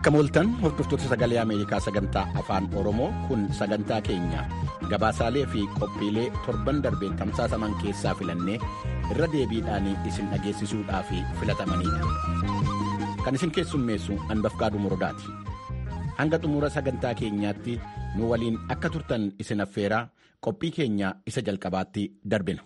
Akka mooltan hordoftoota sagalee Ameerikaa sagantaa afaan Oromoo kun sagantaa keenya gabaasaalee fi qophiilee torban darbeen tamsaasaman keessaa filannee irra deebiidhaan isin dhageessisuudhaaf filatamanidha. Kan isin keessummeessu Anbafqaaduu Morodaati. Hanga xumura sagantaa keenyaatti nu waliin akka turtan isin affeeraa qophii keenya isa jalqabaatti darbina.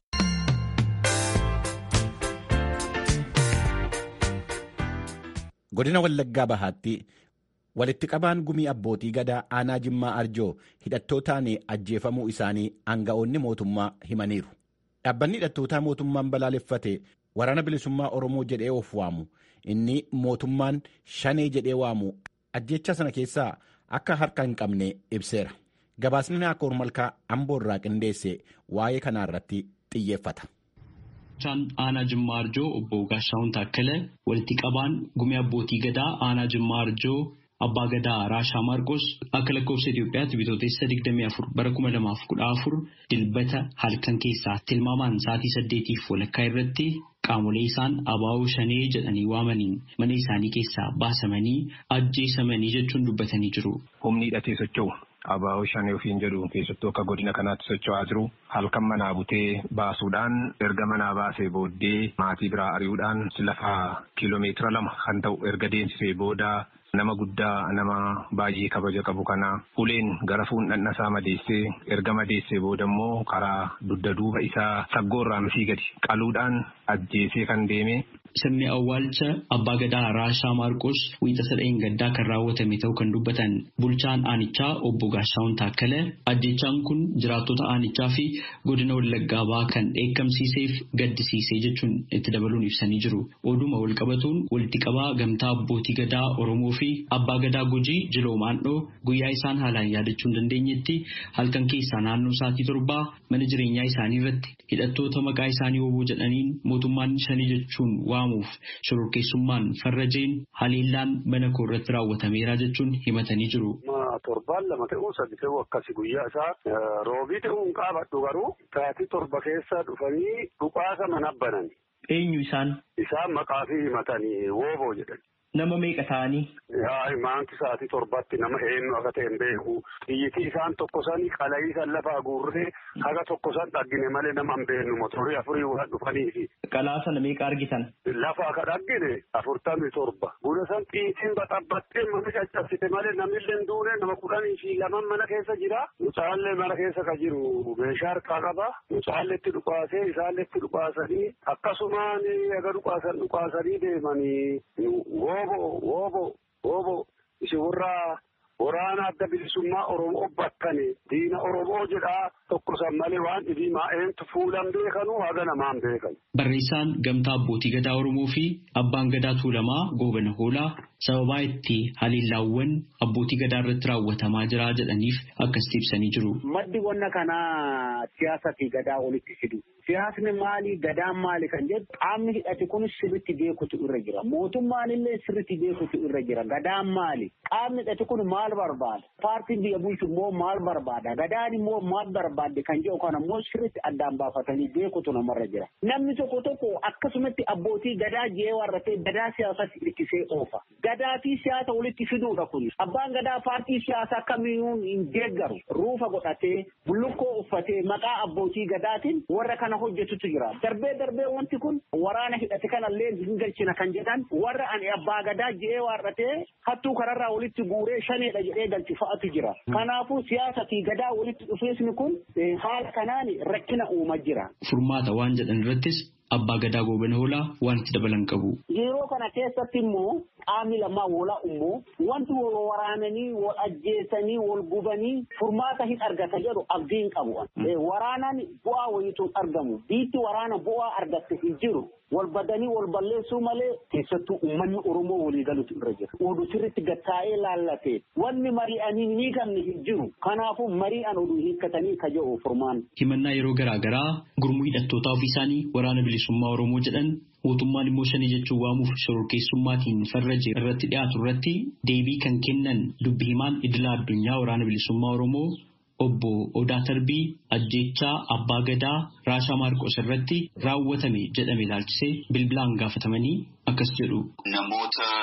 Godina Wallaggaa Bahaatti walitti qabaan gumii abbootii gadaa aanaa Jimmaa Arjoo hidhattootaan ajjeefamuu isaanii aanga'oonni mootummaa himaniiru. Dhaabbanni hidhattootaa mootummaan balaaleffate waraana bilisummaa Oromoo jedhee of waamu inni mootummaan shanee jedhee waamu ajjecha sana keessaa akka harka hin qabne ibseera. Gabaasni Naakoor Malkaa Amboorraa qindeesse waa'ee kanaarratti xiyyeeffata. Bulchaan aanaa Jimmaa Arjoo obbo Gaashaawun Taakkala walitti qabaan gumii abbootii gadaa aanaa Jimmaa Arjoo abbaa gadaa Raashaa Maarqos akka lakkoofsa Itoophiyaatti bitootessa 24 bara 2014 dilbata halkan keessaa tilmaamaan sa'aatii saddeetiif walakkaa irratti qaamolee isaan abaa'oo shanee jedhanii waamaniin mana isaanii keessaa baasamanii ajjeesamanii jechuun dubbatanii jiru. Humni hidhatee socho'u. Abaa'oo shanee ofiin jedhu keessattuu akka godina kanaatti socho'aa jiru halkan manaa butee baasuudhaan erga manaa baasee booddee maatii biraa ari'uudhaan lafa kiiloomeetira lama kan ta'u erga deemsisee booda nama guddaa nama baay'ee kabaja qabu kana uleen gara fuundhanna isaa madeessee erga madeessee booda immoo karaa dugda duuba isaa saggoorraa misii gadi qaluudhaan ajjeesee kan deeme. Sirni awwaalcha abbaa gadaa Raashaa Maarqos wiixata dheen gaddaa kan raawwatame ta'uu kan dubbatan bulchaan aanichaa obbo Gaashaawun Taakkala ajjechaan kun jiraattota aanichaa fi godina Wallaggaa Bahaa kan dheekkamsiiseef gaddisiisee jechuun itti dabaluun ibsanii jiru. Oduma walqabatuun walitti qabaa gamtaa abbootii gadaa Oromoo fi abbaa gadaa Gujii Jiloo Maandhoo guyyaa isaan haalaan yaadachuu hin dandeenyetti halkan keessaa naannoo sa'aatii torbaa mana jireenyaa isaanii irratti hidhattoota maqaa isaanii oboo jedhaniin mootummaan shanii jechuun waamuuf shororkeessummaan farrajeen haleellaan mana koo irratti raawwatameera jechuun himatanii jiru. Torbaan lama ta'uu sadi ta'uu akkasi guyyaa isaa roobii ta'uun qaabadhu garuu sa'aatii torba keessa dhufanii dhukaasa mana banan. Eenyu isaan? Isaan maqaa fi himatanii wooboo jedhan. Nama meeqa ta'anii? Yaa maanti sa'aatii torbatti nama eenyu akka ta'e hin beeku. Xiyyitii isaan tokko sanii qala'ii san lafaa guurree haga tokko san dhaggine malee nama hin beeknu motorii afurii waan dhufaniifi. Qalaa sana meeqa argitan? Lafa akka dhaggine afurtamii torba. Buna san xiyyitiin baxabbattee mana caccabsite malee namillee hin duune nama kudhanii fi laman mana keessa jira. Mucaallee mana keessa ka jiru meeshaa harkaa qaba. Mucaalleetti dhukaasee isaalleetti dhukaasanii akkasumaan aga dhukaasan dhukaasanii deemanii woobo woobo woobo isin warra waraana adda bilisummaa Oromoo bakkane diina Oromoo jedhaa tokko san malee waan dhibii maa'eentu fuulan beekanu haga namaan beekan. Barreessaan gamtaa abbootii gadaa Oromoo fi abbaan gadaa Tuulamaa Goobana Hoolaa sababaa itti haliillaawwan abbootii gadaa irratti raawwatamaa jira jedhaniif akkasitti ibsanii jiru. Maddi wanna kanaa siyaasa fi gadaa walitti fidu. Siyaasni maali gadaan maali kan jedhu qaamni hidhate kun sirriitti beekutu irra jira. Mootummaan illee sirriitti beekutu irra jira. Gadaan maali? Qaamni hidhate kun maal barbaada? Paartiin biyya bulchu immoo maal barbaada? Gadaan immoo maal barbaadde kan jedhu kana immoo sirriitti addaan baafatanii beekutu namarra jira. Namni tokko tokko akkasumatti abbootii gadaa jee warratee gadaa siyaasatti hirkisee oofa. Gadaa fi siyaasa walitti fiduudha kun. Abbaan gadaa paartii siyaasaa kamiyyuu hin deeggaru. Ruufa godhatee bullukkoo uffatee maqaa abbootii gadaatiin warra kana hojjetutu jira. Darbee darbee wanti kun waraana hidhate kanallee hin galchina kan jedhan warra ani abbaa gadaa jee warratee hattuu kararraa walitti guuree shaneedha jedhee galchi fa'atu jira. Kanaafuu siyaasa fi gadaa walitti dhufeesni kun haala kanaan rakkina uumaa jira. Furmaata waan jedhan irrattis abbaa gadaa goobana hoolaa waan itti dabalan qabu. Yeroo kana keessatti immoo qaamni lamaa walaa immoo wanti wal waraananii wal ajjeesanii wal gubanii furmaata hin argata jedhu abdiin qabu. Waraanaan bu'aa wayiituun argamu. Biitti waraana bu'aa argatte hin jiru. Wal badanii wal balleessuu malee keessattuu uummanni Oromoo walii galutu irra jira. Oduu sirriitti gattaa'ee laallatee wanni mari'anii ni gamne hin jiru. Kanaafuu mari'an oduu hiikkatanii ka jedhu furmaan. Himannaa yeroo garaa garaa gurmuu hidhattootaa ofii isaanii waraana bilisummaa Oromoo jedhan mootummaan immoo shanii jechuun waamuuf shororkeessummaatiin farraje irratti dhiyaatu irratti deebii kan kennan dubbi himaan idila addunyaa waraana bilisummaa Oromoo obbo Odaa Tarbii ajjechaa abbaa gadaa Raashaa Maarqos irratti raawwatame jedhame ilaalchisee bilbilaan gaafatamanii akkas jedhu. Namoota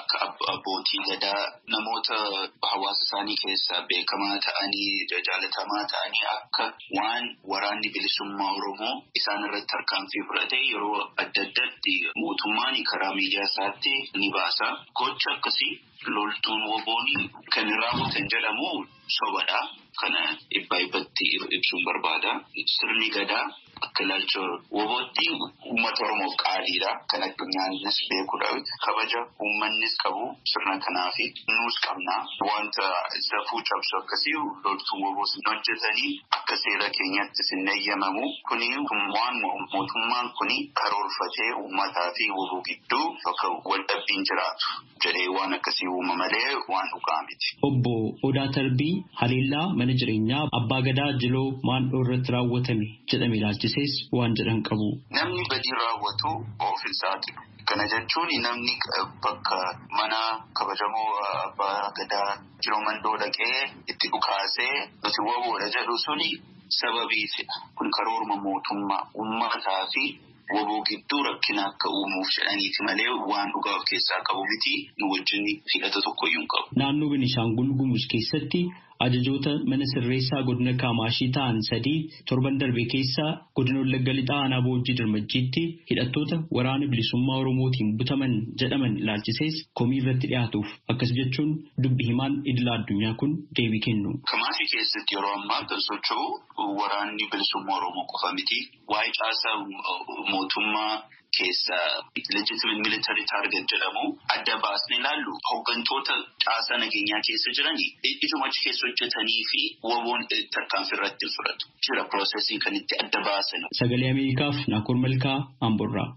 akka abbootii gadaa namoota hawaasa isaanii keessaa beekamaa ta'anii jaalatamaa ta'anii akka waan waraanni bilisummaa Oromoo isaan irratti tarkaanfii fudhate yeroo adda addaatti mootummaan karaa miidiyaa isaatti ni baasa. Gocha akkasii loltuun woboonii kan raawwatan jedhamu sobadha. Kana dhibbaa dhibbatti ibsuun barbaada. Sirni gadaa akka ilaalcha wobootti uummata Oromoof qaaliidha. Kan addunyaanis beekudha. Kabaja uummannis qabu sirna kanaafi nuus qabna. Wanta safuu cabsu akkasii loltuun woboos hojjetanii akka seera keenyatti sin eeyyamamu. Kuni waan mootummaan kuni karoorfatee uummataa fi woboo gidduu bakka waldhabbiin jiraatu jedhee waan akkasii uuma malee waan dhugaa miti. Obbo Odaa Tarbii Haleellaa mana jireenyaa abbaa gadaa jiloo maandhoo irratti raawwatame jedhame ilaalchisees waan jedhan qabu. Namni badii raawwatu of hin saaxilu. Kana jechuun namni bakka mana kabajamoo abbaa gadaa jiloo mandoo dhaqee itti dhukaasee nuti woboodha jedhu suni sababiifidha. Kun karoorma mootummaa uummataa fi woboo gidduu rakkina akka uumuuf jedhaniiti malee waan dhugaa of keessaa qabu miti nu wajjin hidhata tokkoyyuu hin qabu. Naannoo Beenishaangul Gumuz keessatti ajajoota mana sirreessaa godina Kaamaashii ta'an sadii torban darbe keessa godina Wallagga Lixaa aanaa Boojjii Dirmajjiitti hidhattoota waraana bilisummaa Oromootiin butaman jedhaman ilaalchisees komii irratti dhiyaatuuf akkas jechuun dubbi himaan idila addunyaa kun deebii kennu. Kamaashii keessatti yeroo ammaa kan socho'u waraanni bilisummaa Oromoo qofa miti. Waa'ee caasaa mootummaa keessa legitimate military target jedhamu adda baasne ilaallu hooggantoota caasaa nageenyaa keessa jiranii ijuma achi keessa hojjetanii fi woboon tarkaanfii irratti fudhatu jira piroosesii kan itti adda baasan. Sagalee Ameerikaaf Naakoor Malkaa Amborraa.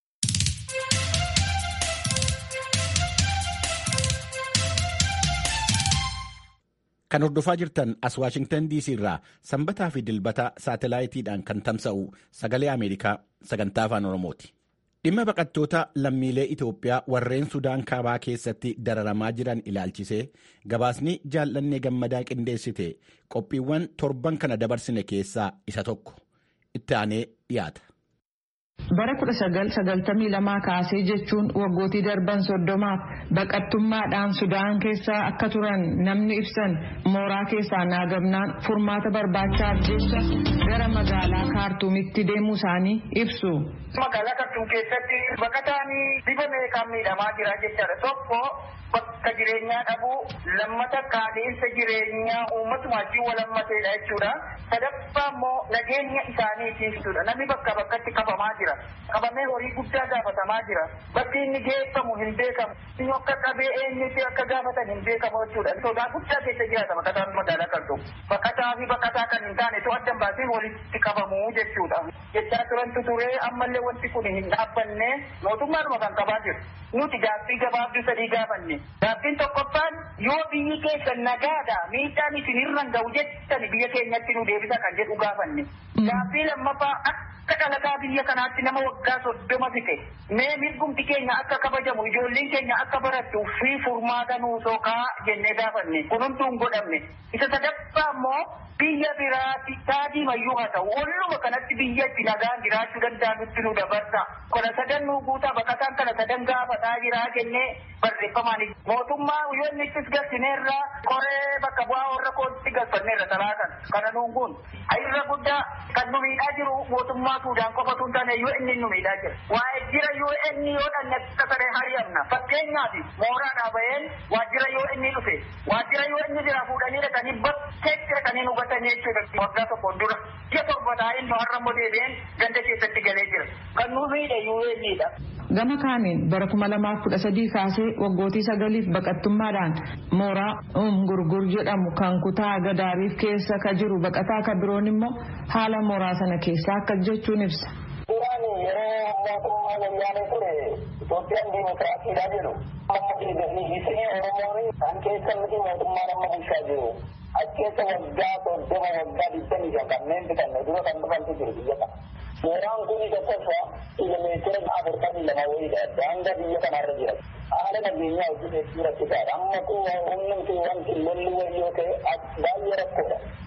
Kan hordofaa jirtan as Waashingtan DC irraa sanbataa fi dilbata saatalaayitiidhaan kan tamsa'u sagalee Ameerikaa sagantaa afaan Oromooti. Dhimma baqattoota lammiilee Itoophiyaa warreen Sudaan kaabaa keessatti dararamaa jiran ilaalchisee gabaasni jaallannee gammadaa qindeessite qophiiwwan torban kana dabarsine keessaa isa tokko itti aanee dhiyaata. Bara 1992 kaasee jechuun waggootii darban soddomaaf baqattummaadhaan Sudaan keessa akka turan namni ibsan mooraa keessaa naagabnaan furmaata barbaachaaf jecha gara magaalaa kaartuumitti deemuu isaanii ibsu. Magaalaa Kartuum keessatti baqataan bifa meeqaan miidhamaa jira jechaadha. Tokko bakka jireenyaa dhabuu lammata qaala'insa jireenyaa uummatuma wajjin walammateedha jechuudha. Sadaffaa immoo nageenya isaaniitiifidha. Namni bakka bakkatti qabamaa jira. Qabamee horii guddaa gaafatamaa jira. Bakki inni geeffamu hin beekamu. Inni akka qabee eenyuti akka gaafatan hin beekamu jechuudha. Sodaa guddaa keessa jiraata baqataan magaalaa Kartuum. Baqataa fi baqataa kan hin taane to addan baasee walitti qabamu jechuudha. Jechaa turantu turee ammallee wanti kun hin dhaabbanne mootummaadhuma kan qabaa jiru. Nuti gaaffii gabaabduu sadii gaafanne. Gaaffiin tokkoffaan yoo biyyi keessa nagaadha miidhaan isin irraan ga'u jettan biyya keenyatti nu deebisa kan jedhu gaafanne. Gaaffii lammaffaa akka dhalataa biyya kanaatti nama waggaa soddoma fixe. Mee mirgumti keenya akka kabajamu ijoolleen keenya akka barattu fi furmaata nuusoo kaa jennee gaafanne. Kun hunduu hin godhamne. Isa sadaffaa immoo biyya biraatti taadii mayyuu haa ta'u walluma kanatti biyya itti nagaan jiraachuu danda'anutti nu dabarsa. Kana sadan nu guutaa baqataan kana sadan gaafataa jiraa jennee barreeffamaan mootummaa yoo inni ittis galchineerra koree bakka bu'aa warra kootti galfanneerra talaatan kana nuun kun irra guddaa kan nu miidhaa jiru mootummaa Suudaan qofatu hin taane yoo inni nu miidhaa jira. Waa'ee jira yoo inni yoo dhanne akka saree hari'amna fakkeenyaaf mooraadhaa baheen waajjira yoo inni dhufe waajjira yoo inni jira fuudhanii dhaqanii bakkeetti dhaqanii nu gatanii jechuudha waggaa tokkoon dura. Ji'a torba taa'een nu har'a immoo deebi'een ganda keessatti galee jira. Kan nu miidhe yoo innidha. Gama kaaniin bara kuma lamaaf kudha sadii kaasee waggootii sagaliif baqattummaadhaan mooraa gurgur jedhamu kan kutaa gadaariif keessa ka jiru baqataa ka biroon immoo haala mooraa sana keessaa akka jechuun ibsa. Duraan yeroo mootummaa wayyaanee ture Itoophiyaan diimokiraasiidha jedhu amma isinii Oromoon kan keessa miti mootummaa nama bulchaa jiru. Achi keessa waggaa soddoma waggaa digdamii shan kanneen bitanne dura kan dhufantu jiru biyya kana. Mooraan kun tokkoffaa kiiloomeetira afurtamii lama wayiidha. Daangaa biyya kanarra jira. Haala nageenyaa hojii hedduu rakkisaadha. Amma kun humnumti wanti lolli wayii yoo ta'e baay'ee rakkoodha. Akkuma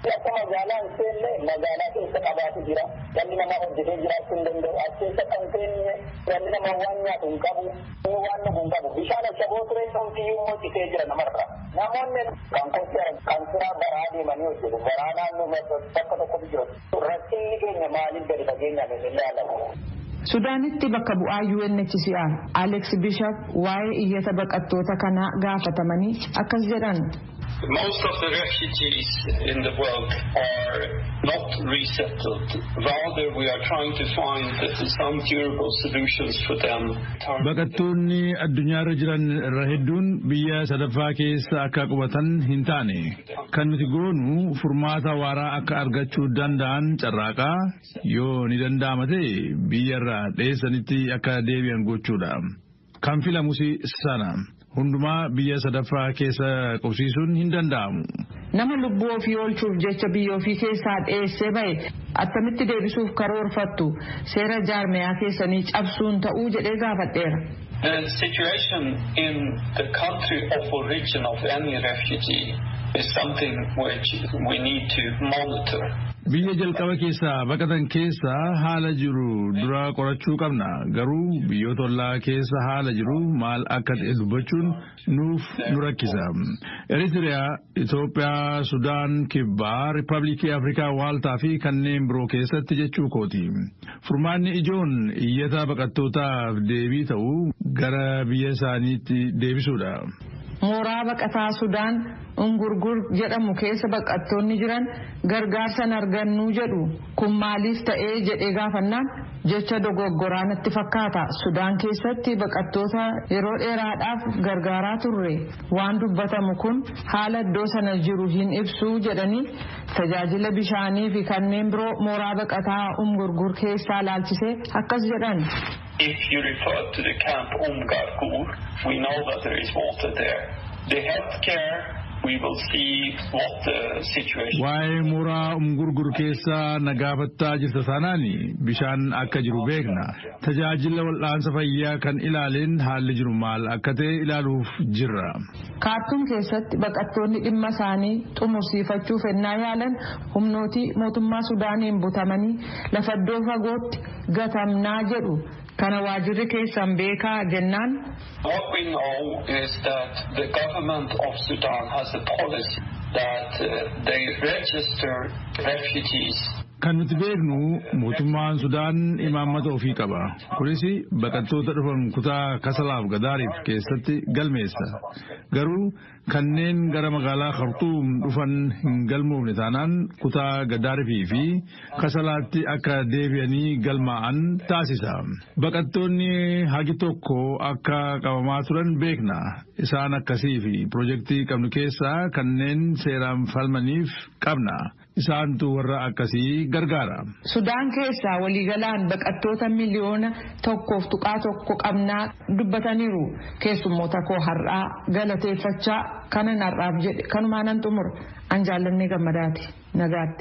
magaalaa hin seenne magaalaa keessa qabaatu jira. Dhalli namaa hojjetee jiraachuu hin danda'u. As keessa kan seenne dhalli namaa waan nyaatu hin qabu. Inni waan dhugu hin qabu. Bishaan ashaboo turee ta'uutiyyuu immoo citee jira namarra. Namoonni kan kotti kan siraa baraa deemanii hojjetu. Baraa naannoo bakka tokkotti jiru. Rakkinni keenya maaliif gadi fageenyaan hin ilaalamu? Sudaanitti bakka bu'aa UNHCR Alex Bishop waa'ee iyyata baqattoota kanaa gaafatamanii akkas jedhan. Most of the refugees in the world are not resettled. Rather, we are trying to find some durable solutions for them. Baqattoonni addunyaarra jiran irra hedduun biyya sadaffaa keessa akka qubatan hin taane. Kan nuti goonu furmaata waaraa akka argachuu danda'an carraaqaa yoo ni danda'ama ta'e biyyarraa dheessanitti akka deebi'an gochuudha. Kan filamus sana. hundumaa biyya sadaffaa keessa qubsiisuun hin danda'amu. Nama lubbuu ofii oolchuuf jecha biyya ofii keessaa dheessee bahe attamitti deebisuuf karoorfattu seera jaarmeyaa keessanii cabsuun ta'uu jedhee gaafadheera. The situation in the country of origin of any refugee is something which we need to monitor. Biyya jalqaba keessaa baqatan keessa haala jiru dura qorachuu qabna. Garuu biyyoota ollaa keessa haala jiru maal akka ta'e dubbachuun nuuf nu rakkisa. Eritiriyaa, Itoophiyaa, Sudaan, Kibbaa, Riippaabilikii Afrikaa Waaltaa fi kanneen biroo keessatti jechuu kooti. Furmaanni ijoon iyyata baqattootaaf deebii ta'uu gara biyya isaaniitti deebisuudha. mooraa baqataa sudaan ungurgur jedhamu keessa baqattoonni jiran gargaarsan argannuu jedhu kun maaliif ta'ee jedhee gaafannaan jecha dogoggoraa natti fakkaata sudaan keessatti baqattoota yeroo dheeraadhaaf gargaaraa turre waan dubbatamu kun haala iddoo sana jiru hin ibsuu jedhanii tajaajila bishaanii fi kanneen biroo mooraa baqataa ungurgur keessaa laalchisee akkas jedhan. If you refer to the camp Umgarkur, we know that there is water there. The healthcare, we will see what the situation Waa'ee mooraa umgurgur keessa nagaafattaa jirta sanaani bishaan akka jiru beekna. Tajaajila wal'aansa fayyaa kan ilaaleen haalli jiru maal akka ta'e ilaaluuf jirra. kaartuum keessatti baqattoonni dhimma isaanii xumursiifachuuf ennaa yaalan humnootii mootummaa sudaaniin butamanii lafa iddoo fagootti gatamnaa jedhu kana waajirri keessan beekaa jennaan What we know is that the government of Sudan has a policy that uh, they register refugees Kan nuti beeknu mootummaan Sudaan imaammata ofii qaba. Kunis baqattoota dhufan kutaa Kasalaaf Gadaariif keessatti galmeessa. Garuu kanneen gara magaalaa Khartuum dhufan hin galmoofne taanaan kutaa Gadaarifii fi Kasalaatti akka deebi'anii galmaa'an taasisa. Baqattoonni hagi tokko akka qabamaa turan beekna. Isaan akkasii fi pirojektii qabnu keessaa kanneen seeraan falmaniif qabna. Isaantu warra akkasii gargaara. Sudaan keessaa waliigalaan baqattoota miliyoona tokkoof tuqaa tokko qabnaa dubbataniiru. Keessummoota koo har'aa galateeffachaa kanan har'aaf jedhe kanumaanan xumura. An jaallannee gammadaati. Nagaatti.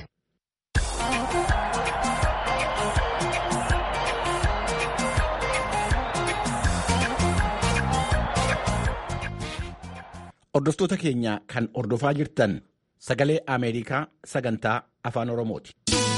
Hordoftoota keenya kan hordofaa jirtan sagalee Ameerikaa sagantaa afaan Oromooti.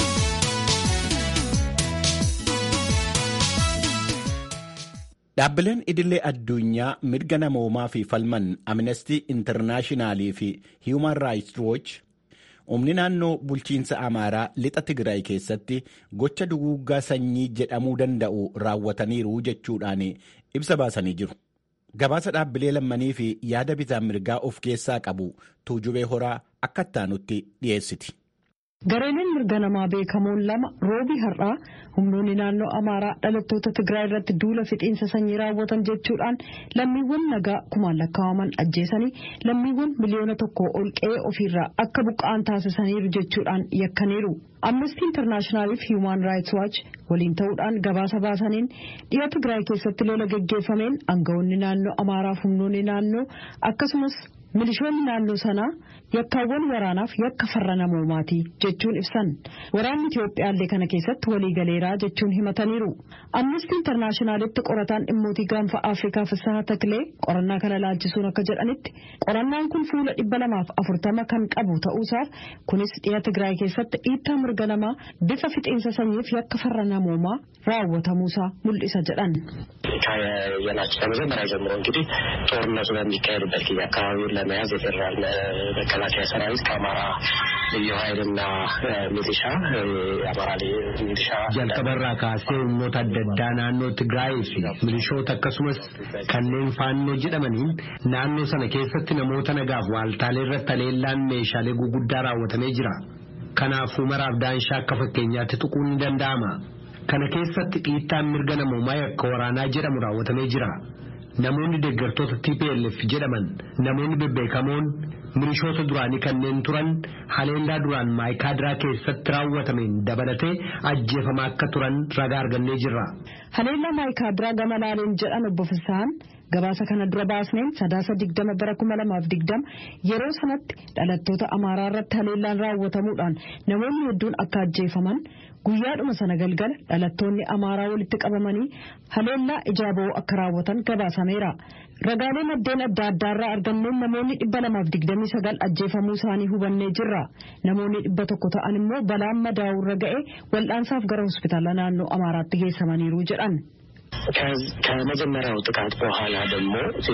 Dhaabbileen idilee addunyaa mirga namoomaa fi falman Amnesty Internaashinaali fi Human Rights Watch humni naannoo bulchiinsa Amaaraa lixa Tigraay keessatti gocha duguuggaa sanyii jedhamuu danda'u raawwataniiru jechuudhaan ibsa baasanii jiru. Gabaasa dhaabbilee lammanii fi yaada bitaa mirgaa of keessaa qabu tuujubee horaa akka ittaanutti dhiyeessiti. Gareenin mirga namaa beekamoon lama roobii har'aa humnoonni naannoo Amaaraa dhalattoota Tigraay irratti duula fixiinsa sanyii raawwatan jechuudhaan lammiiwwan nagaa kumaan lakkaa'aman ajjeesanii lammiiwwan miliyoona tokko ol qe'ee ofiirraa akka buqqa'an taasisaniiru jechuudhaan yakkaniiru. Amnesty Internaashinaal fi Human Rights Watch waliin ta'uudhaan gabaasa baasaniin dhiya Tigraay keessatti lola geggeeffameen aangawoonni naannoo Amaaraa fi humnoonni naannoo akkasumas milishoonni naannoo sanaa yakkaawwan waraanaaf yakka farra namoomaati jechuun ibsan waraanni Itoophiyaallee kana keessatti waliigaleeraa jechuun himataniiru. Amnesty Internaashinaalitti qorataan dhimmootii gaanfa Afrikaa Fisahaa Taklee qorannaa kana laalchisuun akka jedhanitti qorannaan kun fuula dhibba lamaaf afurtama kan qabu ta'uusaaf kunis dhiya Tigraay keessatti dhiittaa mirga namaa bifa fixiinsa sanyiif yakka farra namoomaa raawwatamuusaa mul'isa jedhan. ካየናቸው ከመጀመሪያ ጀምሮ እንግዲህ ጦርነቱ በሚካሄድበት ጊዜ አካባቢውን ለመያዝ የፌዴራል መከላከያ ሰራዊት ከአማራ ልዩ ኃይልና ሚሊሻ የአማራ ሚሊሻ jalqabarraa kaasee humnoota adda addaa naannoo Tigraayii fi milishoota akkasumas kanneen faannoo jedhamaniin naannoo sana keessatti namoota nagaaf waaltaalee irratti haleellaan meeshaalee guguddaa raawwatamee jira. Kanaafuu maraaf daanshaa akka fakkeenyaatti tuquun ni danda'ama. Kana keessatti dhiittaan mirga namoomaa yakka waraanaa jedhamu raawwatamee jira. Namoonni deeggartoota TPLF jedhaman namoonni bebbeekamoon milishoota duraanii kanneen turan haleellaa duraan maayikaadiraa keessatti raawwatameen dabalatee ajjeefamaa akka turan ragaa argannee jirra. Haleellaa maayikaadiraa gama laaleen jedhan obbo Fisaan gabaasa kana dura baasneen sadaasa digdama bara kuma lamaaf digdama yeroo sanatti dhalattoota amaaraa irratti haleellaan raawwatamuudhaan namoonni hedduun akka ajjeefaman guyyaadhuma sana galgala dhalattoonni amaaraa walitti qabamanii haleellaa ijaaboo akka raawwatan gabaasameera. Ragaalee maddeen adda addaarraa arganneen namoonni dhibba lamaaf digdamii sagal ajjeefamuu isaanii hubannee jirra. Namoonni dhibba tokko ta'an immoo balaan madaa'uurra ga'e wal'aansaaf gara hospitaala naannoo Amaaraatti geessamaniiru jedhan. ከመጀመሪያው ጥቃት በኋላ ደግሞ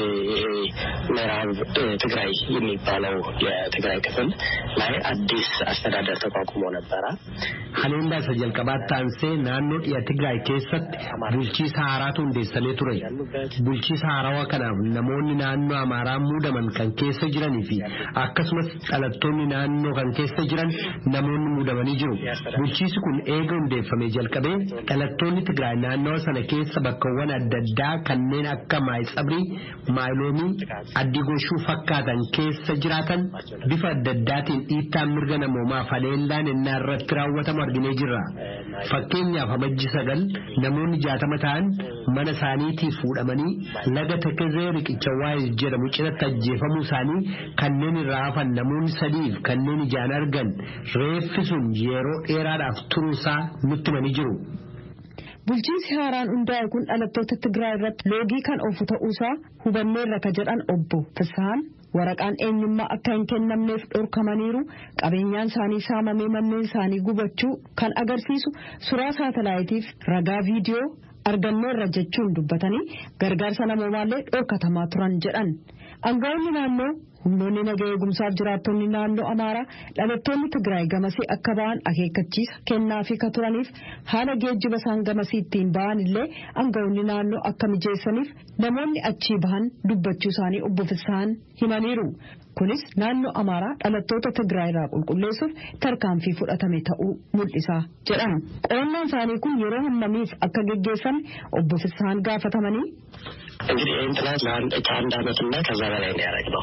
ምዕራብ ትግራይ የሚባለው የትግራይ ክፍል ላይ አዲስ አስተዳደር ተቋቁሞ ነበረ። haleellaa isa jalqabaatti aansee naannoo dhiya Tigraay keessatti bulchiisa haaraatu hundeessamee ture. Bulchiisa haarawaa kanaaf namoonni naannoo Amaaraa muudaman kan keessa jiranii fi akkasumas dhalattoonni naannoo kan keessa jiran namoonni muudamanii jiru. Bulchiisi kun eega hundeeffamee jalqabee dhalattoonni Tigraay naannawa sana keessa bakkawwan adda addaa kanneen akka maayitsabrii, maayiloomii, addigoshuu fakkaatan keessa jiraatan bifa adda addaatiin dhiittaan mirga namoomaaf haleellaan innaa irratti raawwatamu arginee jirra. Fakkeenyaaf amajji sagal namoonni jaatama ta'an mana isaaniitii fuudhamanii laga Tekezee riqicha waayis jedhamu cinatti ajjeefamuu isaanii kanneen irraa hafan namoonni sadiif kanneen ijaan argan reeffi sun yeroo dheeraadhaaf turuusaa nutti himanii jiru. Bulchiinsi haaraan hundaa'e kun dhalattoota Tigraay irratti loogii kan oofu ta'uusaa hubanneerra ka jedhan obbo Fisahaan waraqaan eenyummaa akka hin kennamneef dhorkamaniiru qabeenyaan isaanii saamamee manneen isaanii gubachuu kan agarsiisu suuraa saatalaayitiif ragaa viidiyoo arganneerra jechuun dubbatanii gargaarsa namoomaallee dhorkatamaa turan jedhan. Aangaa'onni naannoo humnoonni naga eegumsaaf jiraattonni naannoo Amaaraa dhalattoonni Tigraay gamasii akka ba'an akeekkachiisa kennaafi ka turaniif haala geejjiba isaan gamasii ittiin ba'an illee aangaa'onni naannoo akka mijeessaniif namoonni achii bahan dubbachuu isaanii obbo Fisaan himaniiru. Kunis naannoo Amaaraa dhalattoota Tigraay irraa qulqulleessuuf tarkaanfii fudhatame ta'uu mul'isa jedhan. Qorannaan isaanii kun yeroo hammamiif akka geggeeffame obbo Fisaan gaafatamanii. እንግዲህ ይህን ጥናት ከአንድ አመትና ከዛ በላይ ነው ያደረግነው።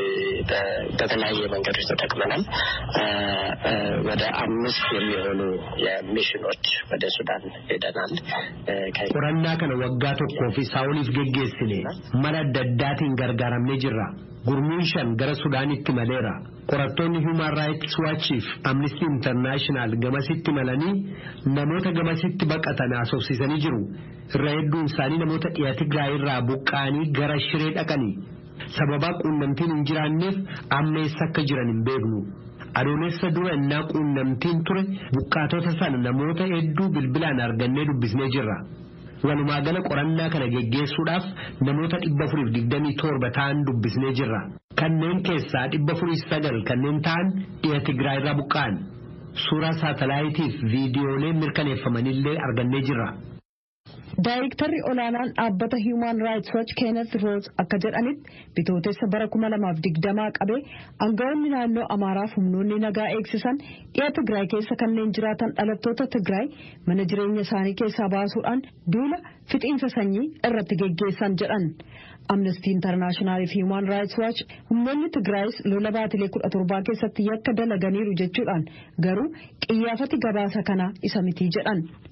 በተለያየ መንገዶች ተጠቅመናል። ወደ አምስት የሚሆኑ የሚሽኖች ወደ ሱዳን ሄደናል። qorannaa kana waggaa tokkoo fi isaa oliif geggeessine mala adda addaatiin gargaaramnee jirra. Gurmuun shan gara Sudaanitti maleera. Qorattoonni Human Rights Watchiif Amnesty International gamasitti malanii namoota gamasitti baqatan haasofsiisanii jiru. Irra hedduun isaanii namoota dhiya Tigraay irraa buqqa'anii gara Shiree dhaqanii. Sababaa quunnamtiin hin jiraanneef amma eessa akka jiran hin beeknu. Adoolessa dura innaa quunnamtiin ture buqqaatota sana namoota hedduu bilbilaan argannee dubbisnee jirra. Walumaa gala qorannaa kana geggeessuudhaaf namoota dhibba afuriif digdamii torba ta'an dubbisnee jirra. Kanneen keessaa dhibba afurii sagal kanneen ta'an dhiya Tigraay irraa buqqa'an. Suuraa saatalaayitiif viidiyoolee mirkaneeffamanillee argannee jirra. Daayirektarri olaanaan dhaabbata Human Rights Watch Kenneth Roos akka jedhanitti bitootessa bara kuma lamaaf digdamaa qabee aangawoonni naannoo Amaaraaf humnoonni nagaa eegsisan dhiya Tigraay keessa kanneen jiraatan dhalattoota Tigraay mana jireenya isaanii keessaa baasuudhaan duula fixiinsa sanyii irratti geggeessan jedhan. Amnesty International fi Human Rights Watch humnoonni Tigraayis lola baatilee kudha torbaa keessatti yakka dalaganiiru jechuudhaan garuu qiyyaafati gabaasa kanaa isa miti jedhan.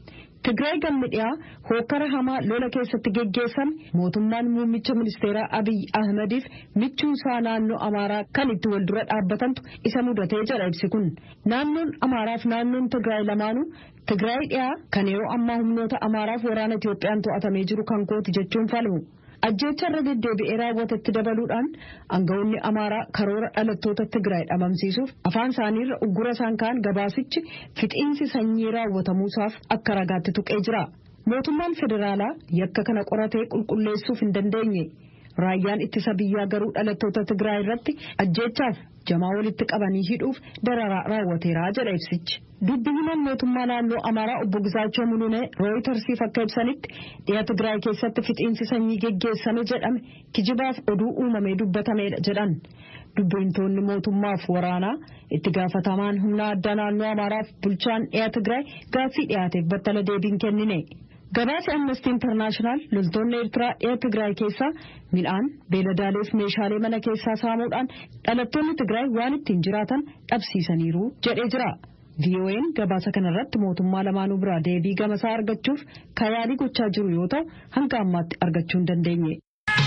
Tigraay gammi dhiyaa hokkara hamaa lola keessatti geggeessame mootummaan muummicha ministeeraa Abiy Ahmediif michuusaa naannoo Amaaraa kan itti wal dura dhaabbatantu isa mudatee jedha ibsi kun. Naannoon Amaaraaf naannoon Tigraay lamaanuu Tigraay dhiyaa kan yeroo ammaa humnoota Amaaraaf waraana Itiyoophiyaan to'atamee jiru kan kooti jechuun falmu. Ajjeecha irra deddeebi'ee raawwatetti dabaluudhaan aangawoonni Amaaraa karoora dhalattoota Tigraay dhabamsiisuuf afaan isaaniirra uggura isaan ka'an gabaasichi fixiinsi sanyii raawwatamuusaaf akka ragaatti tuqee jira. Mootummaan federaalaa yakka kana qoratee qulqulleessuuf hin dandeenye. Raayyaan ittisa biyyaa garuu dhalattoota Tigraay irratti ajjeechaaf jamaa walitti qabanii hidhuuf dararaa raawwateera jedha ibsichi. Dubbi himan mootummaa naannoo Amaaraa obbo Gizaachoo Mulunee Rooyitersiif akka ibsanitti dhiya Tigraay keessatti fixiinsi sanyii geggeessame jedhame kijibaaf oduu uumamee dubbatameedha jedhan. Dubbiintoonni mootummaaf waraanaa itti gaafatamaan humna addaa naannoo Amaaraaf bulchaan dhiya Tigraay gaaffii dhiyaateef battala deebiin kennine. Gabaasi Amnesty International loltoonni Eertiraa dhiya Tigraay keessaa midhaan beeladaaleef meeshaalee mana keessaa saamuudhaan dhalattoonni Tigraay waan ittiin jiraatan dhabsiisaniiru jedhee jira. VOA'n gabaasa kanarratti mootummaa lamaanuu biraa deebii gamasaa argachuuf kayaalii gochaa jiru yoo ta'u hanga ammaatti argachuu hin dandeenye.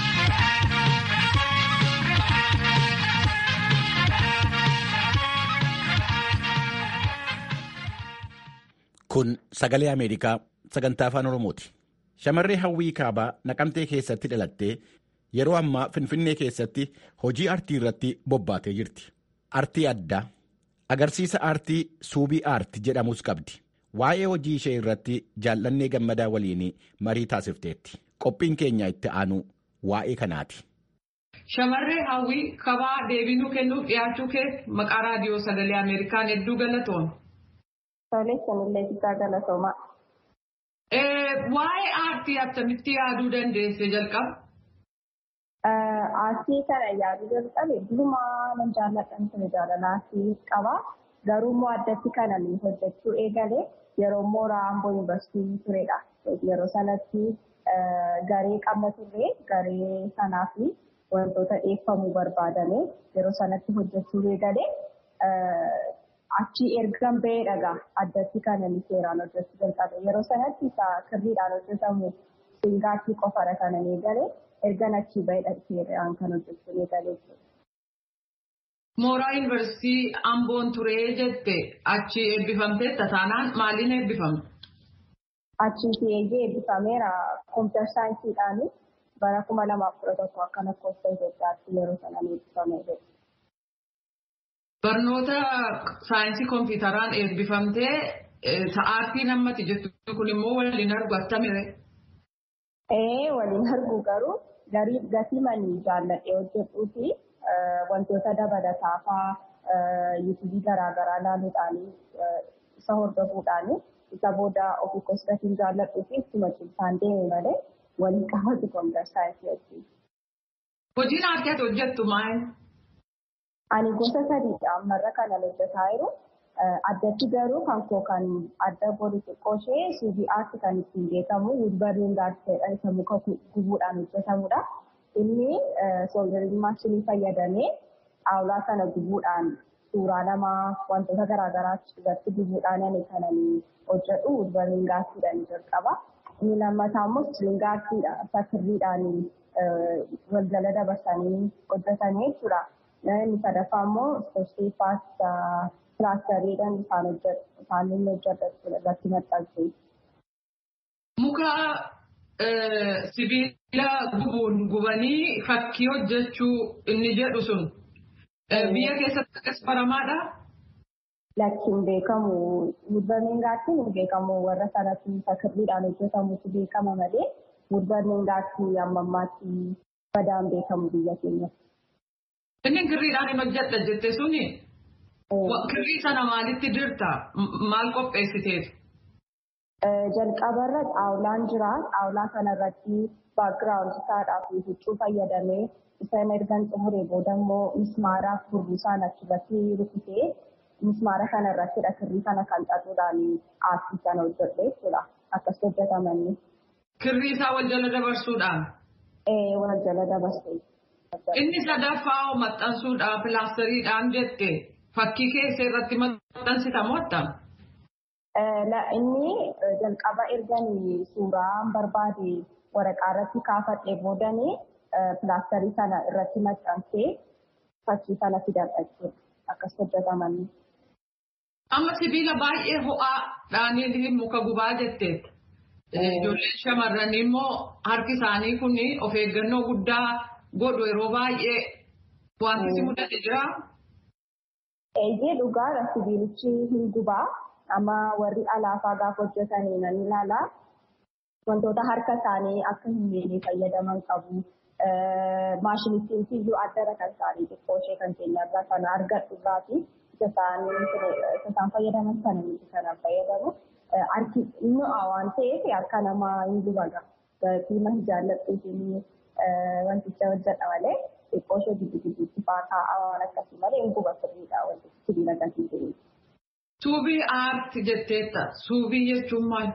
Kun sagalee Ameerikaa sagantaa afaan Oromooti. Shamarree hawwii kaabaa naqamtee keessatti dhalattee yeroo ammaa Finfinnee keessatti hojii artii irratti bobbaatee jirti. Artii addaa agarsiisa aartii suubii aarti jedhamus qabdi. Waa'ee hojii ishee irratti jaallannee gammadaa waliin marii taasifteetti. Qophiin keenya itti aanu waa'ee kanaati. Shamarree hawwii kabaa deebinuu kennuuf dhiyaachuu kee maqaa raadiyoo sagalee Ameerikaan hedduu galatoon. Tolee, sanillee guddaa galatoomaa. Waa'ee aartii akkamitti yaaduu dandeesse jalqaba? Aartii kana yaaduu jalqabe durumaa nan jaalladhan ture jaalala aartii qaba. Garuu immoo addatti kana hojjechuu eegale yeroo mooraa Amboo Yuunivarsiitii turedha. Yeroo sanatti garee qabna turre garee sanaa fi wantoota dhiyeeffamuu barbaadame yeroo sanatti hojjechuu eegale. Achi ergan bahee dhagaa addatti kan inni seeraan hojjechuu jalqabe. Yeroo sanatti isa kirriidhaan hojjetamu singaatti qofadha kan inni eegale. Ergan achi bahee seeraan kan hojjechuu eegale jechuudha. Mooraa Yuunivarsiitii Amboon turee jette achi eebbifamtee tasaanaan maaliin eebbifamte? Achiiti eeggee eebbifameera kompiitar saayinsiidhaan bara kuma lamaaf kudha tokko akka lakkoofsa Itoophiyaatti yeroo sanaan eebbifamee jira. Barnoota saayinsii kompiitaraan eebbifamtee aartii nammati jettu kun immoo waliin argu attamire. Ee waliin argu garuu gatii manii jaalladhee hojjetuu fi wantoota dabalataa fa'aa yuutuubii garaagaraa ilaaluudhaan isa hordofuudhaan isa booda ofii kosgatiin jaalladhuu fi ittuma cimsaan deeme malee waliin qabatu kompiitar saayinsii wajjin. Hojiin aartii ati hojjettu maal? Ani gosa sadiidha ammarra kanan hojjetaa jiru. Addatti garuu kan koo kan adda godhu xiqqoo ishee suubii aartii kan ittiin beekamu wulbarriin gaazexeedhaan isa muka gubuudhaan hojjetamudha. Inni sooldarii maashinii fayyadamee xaawulaa sana gubuudhaan suuraa namaa wantoota garaagaraa irratti gubuudhaan ani kanan hojjedhu wulbarriin gaazexeedhaan jalqaba. Inni lammataa immoo silingaartiidha. Isa kirriidhaan wal jala dabarsanii hojjetanii jechuudha. Inni sadaffaa immoo ispoortii paasta pilaastariidhaan isaan hojjetu isaan inni hojjetu irratti maxxansu. Muka sibiila gubuun gubanii fakkii hojjechuu inni jedhu sun biyya keessatti akkas baramaadha. Lakkiin beekamu wulbarriin gaattiin hin beekamu warra sanatti fakirriidhaan hojjetamutu beekama malee wulbarriin gaattii amma ammaatti badaan beekamu biyya keenyatti. Inni kirriidhaan hin hojjedha jette suni kirrii sana maalitti dirta? Maal qopheessiteetu? Jalqabarra xaawulaan jira. Xaawulaa kanarratti baakgiraawundi isaadhaa fi huccuu fayyadamee isaan ergan xumuree booda immoo mismaaraaf burbuusaan achirratti rukutee mismaara kanarrattidha kirrii kana kan xaxuudhaan aartii sana hojjedhe jechuudha. Akkas hojjetamanii. Kirrii isaa wal jala dabarsuudhaan? Ee wal jala dabarsee. Inni sadaffaa maxxansuudhaan pilaastariidhaan jette fakkii keessa irratti maxxansita moottam? Inni jalqaba erganii suuraan barbaade waraqaa irratti kaafadhee boodanii pilaastarii sana irratti maxxansee fakkii sana fidan jechuudha. Akkas hojjetaman. Amma sibiila baay'ee ho'aa dhaanii muka gubaa jetteetti. Ijoolleen shamarranii immoo harki isaanii kun of eeggannoo guddaa godhu yeroo baay'ee wanti si mudate jira. Eeyyee dhugaadha sibiilichi hin gubaa. Amma warri alaafaa gaafa hojjetanii nan ilaala. Wantoota harka isaanii akka hin miine fayyadaman qabu. Maashinittiin iyyuu addara kan isaanii xiqqoo ishee kan keenyarraa sana argadhu irraati. Isa isaan fayyadaman sana miti kanaan fayyadamu. Harki mi'aa waan ta'eef harka namaa hin gubaga. Fiima hin jaalladhuutiin wanticha hojjedha malee xiqqoo ishee giddu gidduutti fa'aa kaa'aa waan akkasii malee hin guba sirriidha wanti sibiila gatii ta'e. Suubii aarti jetteetta. Suubii jechuun maal?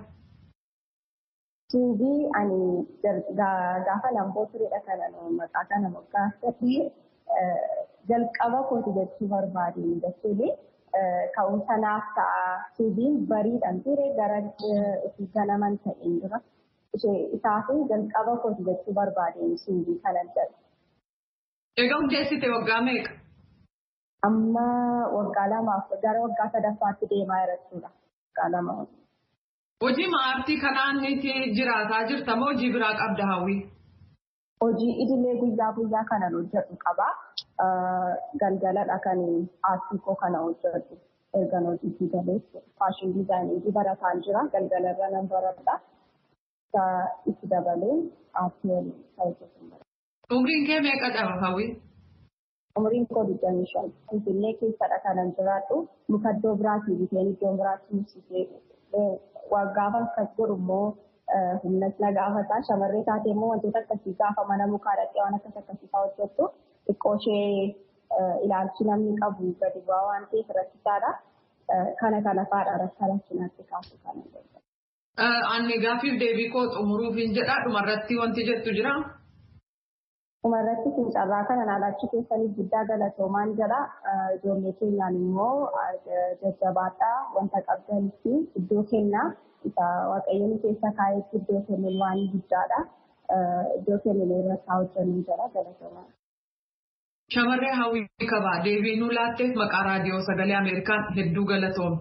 Suubii ani gaafa lamboo turedha kana maqaa kana moggaafate jalqaba kooti jechuu barbaade jechuun ka'umsa naaf ta'a. Suubiin bariidhaan ture gara itti ganaman ta'een dura. Isaaf jalqaba kooti jechuu barbaade suubii kana jedhu. Egaa hundeessite waggaa meeqa? Amma waggaa lamaaf gara waggaa sadaffaatti deemaa jira jechuudha. Waggaa lama. Hojii aartii kanaan jiraataa jirta moo hojii biraa qabda hawwii? Hojii idilee guyyaa guyyaa kanan hojjetu qaba. Galgaladha kan aartii koo kana hojjetu. Ergan hojiitti galee faashin diizaayinii barataan jira. Galgalarra nan baradha. Itti dabalee aartii waliin hojjetu. Umriin kee meeqa qaba hawwii? Umriin koo digdamii shan. Finfinnee keessadha kanan jiraadhu. Muka iddoo biraatii biteen iddoo biraatti mursisee gaafa akkas godhu immoo humnas na gaafata. Shamarree taate immoo wantoota akkasii gaafa mana mukaa dhaqee waan akkas akkasii fa'aa hojjettu xiqqoo ishee ilaalchi namni qabu gadi bu'aa waan ta'eef rakkisaadha. Kana kana fa'aadha rakka rakkinaatti kaasu kana. Ani gaaffiif deebii koo xumuruuf hin jedha dhumarratti wanti jettu jira. Dhumarratti fincarraa kana naalachi keessaniif guddaa galatoomaan jedha. Ijoollee keenyaan immoo jajjabaadhaa wanta qabdanitti iddoo kennaa. Isa waaqayyoon keessa kaa'etti iddoo kennuun waan guddaadha. Iddoo kennuun irratti hojjennu jedha galatoomaan. Shamarree hawwii qabaa deebii nuu laatteef maqaa raadiyoo sagalee Ameerikaan hedduu galatoom.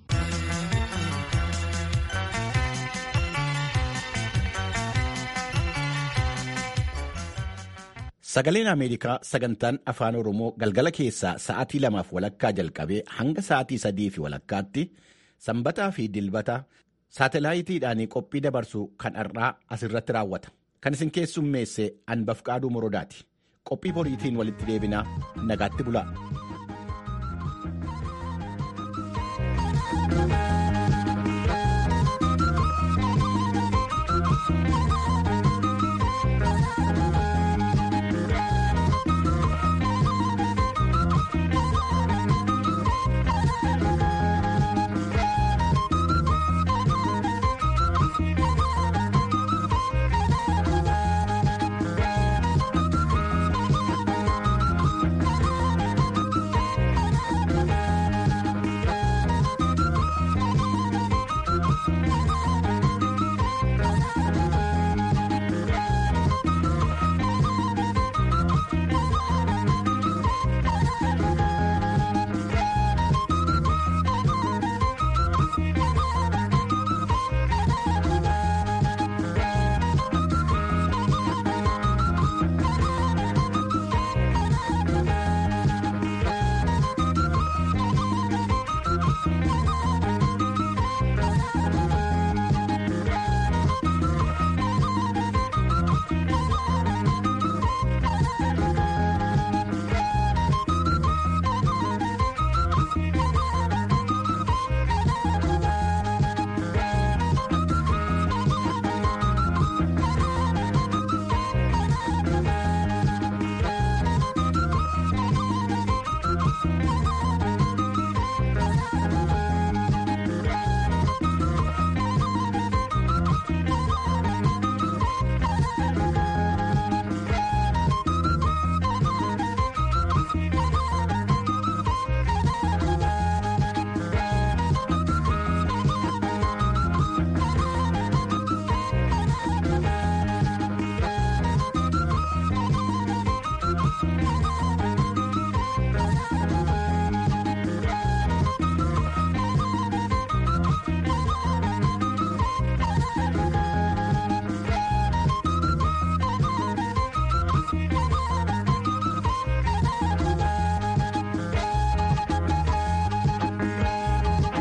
Sagaleen Ameerikaa sagantaan afaan Oromoo galgala keessaa sa'aatii lamaaf walakkaa jalqabee hanga sa'aatii sadii fi walakkaatti sanbataa fi dilbata saatalaayitiidhaan qophii dabarsu kan har'aa asirratti raawwata. Kan isin keessummeesse Anbafqaaduu Morodaati. Qophii boriitiin walitti deebinaa nagaatti bulaa.